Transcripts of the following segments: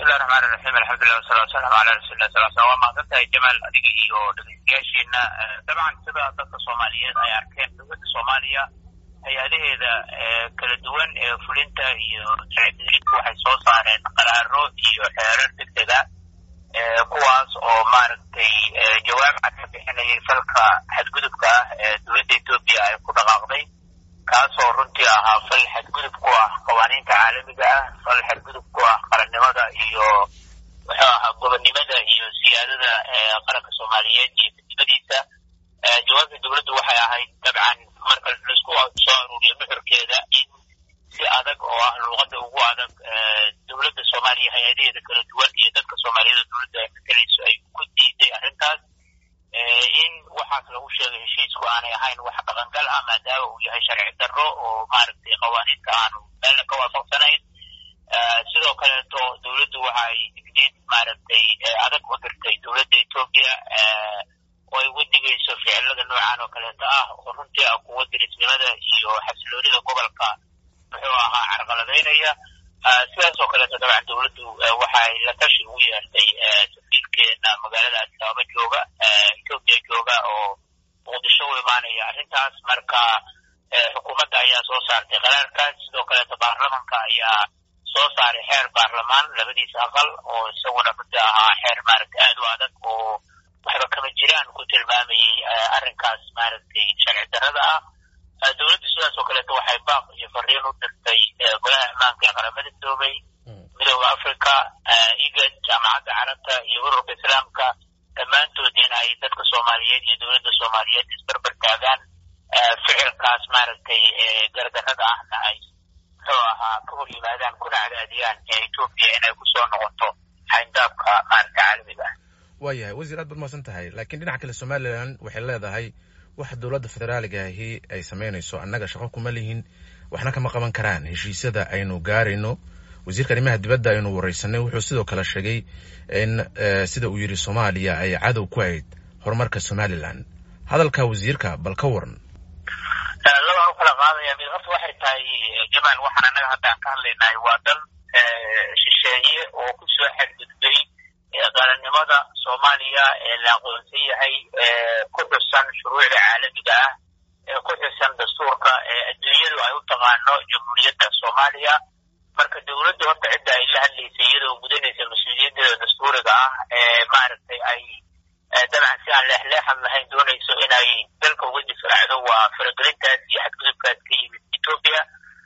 bismillahi raxmaan iraxiim alxamdulilah wasalatu wasalaamu calaa rasuulillah sal slam waa mahadsan tahay jamaal adiga iyo dhegeystayaasheena dabcan sida dadka soomaaliyeed ay arkeen dowladda soomaaliya hay-adaheeda kala duwan ee fulinta iyo sharcidejinta waxay soo saareen qaraaro iyo xeerar degdega kuwaas oo maaragtay jawaab cad ka bixinayay falka xadgudubka ah ee dowladda etoobiya ay ku dhaqaaqday kaasoo runtii ahaa fal xadgudub ku ah qawaaniinta caalamiga ah fal xadgudub ku ah qarannimada iyo wuxuu ahaa gobonnimada iyo siyaadada qaranka soomaaliyeed iyo midnimadiisa jawaabta dowladdu waxay ahayd dabcan marka laisku soo aruuriyo nuxurkeeda in si adag oo ah luuqadda ugu adag dowladda soomaaliya hay-adaheeda kala duwan iyo dadka soomaaliyada dowladda ay matalayso ay ku diiday arrintaas in waxaas lagu sheegay heshiisku aanay ahayn wax dhaqangal ah maadaama uu yahay sharci darro oo maaragtay qawaaniinta aanu meelna ka waafaqsanayn sidoo kaleeto dowladdu waxay digniid maaragtay adag u dirtay dowladda etoobiya oo ay uga digayso ficilada noocan oo kaleeto ah oo runtii ah kuwa dirisnimada iyo xasiloonida gobolka muxuu ahaa carqaladaynaya sidaas oo kaleeto dabcan dowladdu waxay la tashi ugu yeertay safiirkeena magaalada adisababa jooga etoobiya jooga oo muqdisho u imaanaya arrintaas marka xukuumadda ayaa soo saartay qaraarkaas sidoo kaleeto baarlamanka ayaa soo saaray xeer baarlamaan labadiisa aqal oo isaguna runtii ahaa xeer maaragtay aad u adag oo waxba kama jiraan ku tilmaamayay arrinkaas maaragtay sharci darrada ah dowladdu sidaas oo kaleeto waxay baaq iyo fariin u dirtay golaha ammaanka ee qaramada midoobay midooda africa igad jaamacadda carabta iyo ururka islaamka dhammaantood in ay dadka soomaaliyeed iyo dowladda soomaaliyeed isbarbar taagaan ficilkaas maaragtay gardarrada ahna ay muxuu ahaa ka hor yimaadaan kuna cadaadiyaan etoobiya inay kusoo noqoto xayndaabka maaragta caalamiga ah waayahay wasiir aad baad mahadsan tahay laakiin dhinaca kale somalilan waxay leedahay waxa dowladda federaaliga ahi ay samaynayso annaga shaqo kuma lihin waxna kama qaban karaan heshiisyada aynu gaarayno wasiirka arrimaha dibadda aynu wareysanay wuxuu sidoo kale sheegay in sida uu yidhi soomaaliya ay cadow ku ahayd horumarka somalilan hadalka wasiirka bal ka waran labaan u kala qaadaya mid horta waxay tahay jamaal waxaan annaga hadda aan ka hadlaynahay waa dal shisheeye oo kusoo xadgudbay qarannimada soomaaliya ee la aqoonsan yahay ku xusan shuruucda caalamiga ah ee ku xusan dastuurka ee adduunyadu ay u taqaano jamhuuriyadda soomaaliya marka dowladda horta cidda ay la hadlaysay iyadoo gudanaysa mas-uuliyadeeda dastuuriga ah ee maaragtay ay dabcan si aan leexleexan lahayn doonayso inay dalka uga difaacdo waa faragelintaas iyo xadgudubkaas ka yimid etoobiya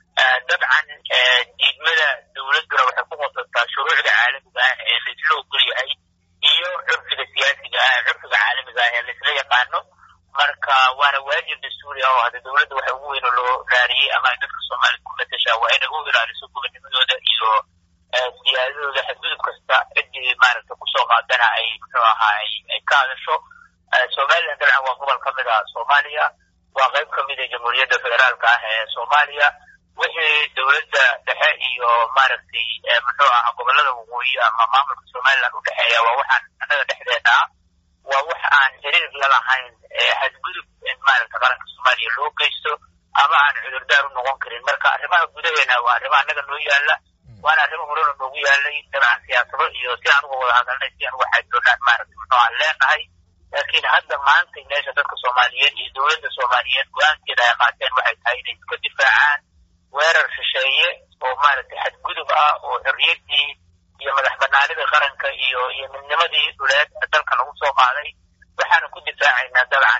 dabcan diidmada dowladduna waxay ku qodotaa shuruucda caalamiga ah ee laisla ogol yahay iyo curfiga siyaasiga ah curfiga caalamiga ah ee laisla yaqaano marka waana waajib dastuuri ah oo hadda dowladda waxa ugu weyn oo loo raariyey ama ay dadka soomaaliyed ku matashaa waa inay u ilaaliso gobonimadooda iyo siyaadadooda xadgudub kasta ciddii maaragta kusoo qaadana ay muxuu ahaa ay ka hadasho somalilan dabcan waa gobol ka mid ah soomaaliya waa qayb ka mid a jamhuuriyadda federaalka ah ee soomaaliya wixii dowladda dhexe iyo maaragtay muxuu ahaa gobolada waqooyi ama maamulka somalilan u dhexeeya waa waxaan annaga dhexdeena ah waa wax aan xiriir la lahayn xadgudub in maaragta qaranka soomaaliya loo geysto ama aan cudurdaar u noqon karin marka arrimaha gudaheena waa arrimaha annaga noo yaala waana arrimo horena noogu yaalay dabcan siyaasado iyo si aan uga wada hadalnay si aan uga xaajoonaan maaragta muxuu aan leenahay laakiin hadda maanta meesha dadka soomaaliyeed iyo dowladda soomaaliyeed go-aankeeda ay qaateen waxay tahay inay iska difaacaan weerar shisheeye oo maaragtay xadgudub ah oo xorriyaddii iyo madax banaanida qaranka iyo iyo midnimadii dhuleed dalka lagu soo qaaday waxaana ku difaacaynaa dabcan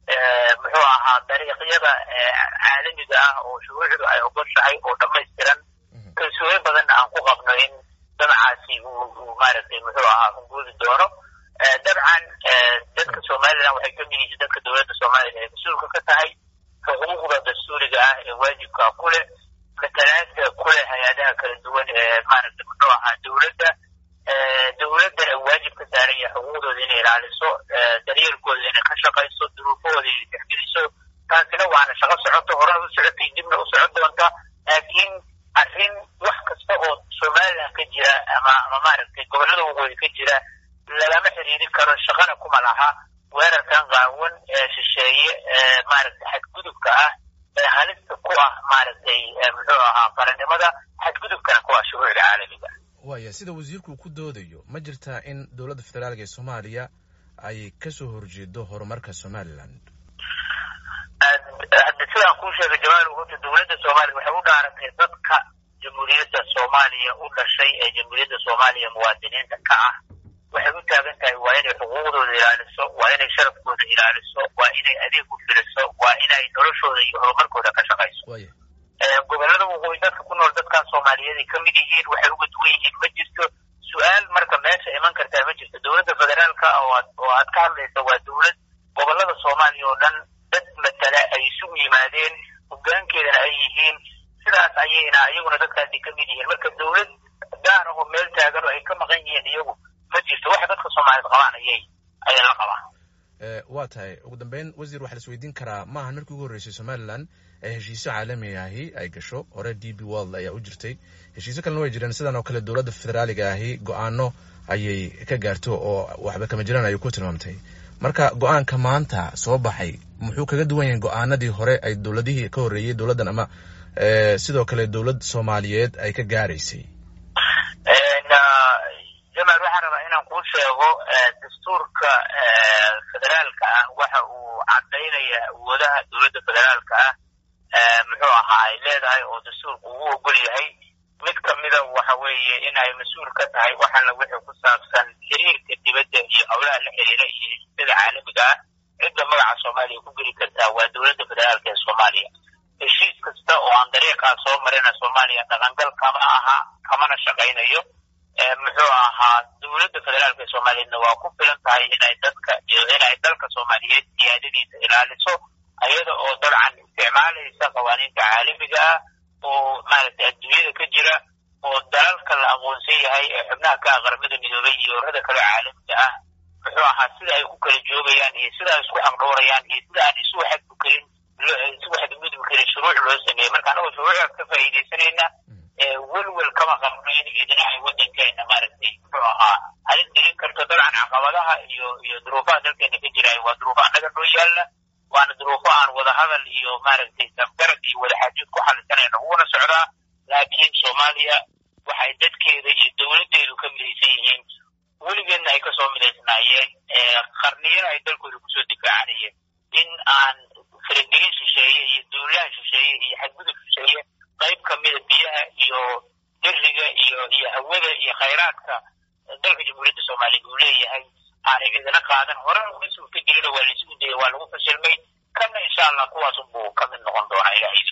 muxuu ahaa dariiqyada caalamiga ah oo shuruucdu ay ogoshahay oo dhammaystiran kalsooyin badanna aan ku qabno in dabcaasi uu maaragtay muxuu ahaa hunguudi doono dabcan dadka somalilan waxay ka mid yihiin dadka dowladda soomaaliya ee mas-uulka ka tahay xuquuqda dastuuriga ah ee waajibka ku leh matalaada ku leh hay-adaha kala duwan ee maaragtay muxuu ahaa dowladda dowladdana waajib ka saaran yahay xuquuqdooda inay ilaaliso daryeelkooda inay ka shaqayso duruufahooda inay tixgeliso taasina waana shaqo socoto horena u socotay dibna u socon doonta laakiin arrin wax kasta oo somalilan ka jira ama ama maaragtay gobollada waqooyi ka jira lagama xiriiri karo shaqana kuma laha weerarkan qaawan ee shisheeye ee maaragtay xadgudubka ah ee halista ku ah maaragtay muxuu ahaa qarannimada xadgudubkana ku ah shuruucda caalamiga waaya sida wasiirku ku doodayo ma jirtaa in dowladda federaalka ee soomaaliya ay kasoo horjeedo horumarka somaliland hadda sidaan kuu sheegay jamaal horta dowladda soomaaliya waxay u dhaaratay dadka jamhuuriyadda soomaaliya u dhashay ee jamhuuriyadda soomaaliya muwaadiniinta ka ah waxay u taagan tahay waa inay xuquuqdooda ilaaliso waa inay sharafkooda ilaaliso waa inay adeeg u filiso waa inay noloshooda iyo horumarkooda ka shaqayso gobolada waqooyi dadka ku nool dadkaas soomaaliyeed ay kamid yihiin waxay uga duwan yihiin ma jirto su-aal marka meesha iman kartaa ma jirto dowladda federaalka oo aad ka hadlaysa waa dowlad gobolada soomaaliya oo dhan dad matala ay isugu yimaadeen hogaankeedana ay yihiin sidaas ayayna iyaguna dadkaasi kamid yihiin marka dowlad gaar ah oo meel taagan oo ay ka maqan yihiin iyagu ma jirto waxa dadka soomaaliyeed qabaan ayay ayay la qabaan waa tahay ugu dambeyn wasiir waxaa la isweydiin karaa maahan markii ugu horreysay somalilan ee heshiisyo caalami ahi ay gasho hore d b world ayaa u jirtay heshiisyo kalena way jireen sidan oo kale dowladda federaaliga ahi go-aano ayay ka gaarto oo waxba kama jiraan ayay ku tilmaamtay marka go-aanka maanta soo baxay muxuu kaga duwan yahay go-aanadii hore ay dowladihii ka horreeyey dowladdan ama sidoo kale dowlad soomaaliyeed ay ka gaaraysay jamaal waxaan rabaa inaan kuu sheego dastuurka federaalka ah waxa uu cadaynaya awoodaha dowladda federaalka ah muxuu ahaa ay leedahay oo dastuurku ugu ogol yahay mid kamida waxa weeye in ay mas-uul ka tahay waxaana wixii ku saabsan xiriirka dibadda iyo howlaha la xiriira iyo heshiisyada caalamiga ah cidda magaca soomaaliya ku geli kartaa waa dowladda federaalka ee soomaaliya heshiis kasta oo aan dariiqaa soo marina soomaaliya dhaqangal kama aha kamana shaqaynayo muxuu ahaa dowladda federaalka ee soomaaliyeedna waa ku filan tahay inay dadka iyo inay dalka soomaaliyeed siyaadadiisa ilaaliso ayada oo dabcan isticmaalaysa qawaaniinta caalamiga ah oo maaragtay adduunyada ka jira oo dalalka la aqoonsan yahay ee xubnaha ka ah qaramada midoobay iyo urada kale caalamiga ah muxuu ahaa sida ay ku kala joogayaan iyo sida ay isku xaqdhoorayaan iyo sida aan isu xadgudkarin isu xadgudbi karin shuruuc loo sameeyey marka anagoo shuruucdaas ka faa'iidaysanayna welwel kama qabno in idinaca waddankeena maaragtay muxuu ahaa halis gelin karto dabcan caqabadaha iyo iyo duruufaha dalkeena ka jiraayo waa duruufo annaga noo yaalla waana duruufo aan wadahadal iyo maaragtay safgarad iyo wadaxaajood ku xalisanayno uguna socdaa laakiin soomaaliya waxay dadkeeda iyo dowladdeedu ka midaysan yihiin weligeedna ay kasoo midaysnaayeen qarniyana ay dalkooda kusoo difaacanayeen in aan faragelin shisheeye iyo duulaha shisheeye iyo xadgudub shisheeye qayb kamida biyaha iyo beriga iyo iyo hawada iyo khayraadka dalka jamhuuriyadda soomaaliya uu leeyahay aanay cidina qaadan horena uma suurta gelina waa laisugu dayay waa lagu fashilmay kana insha allah kuwaas unbuu ka mid noqon doonaa ilahay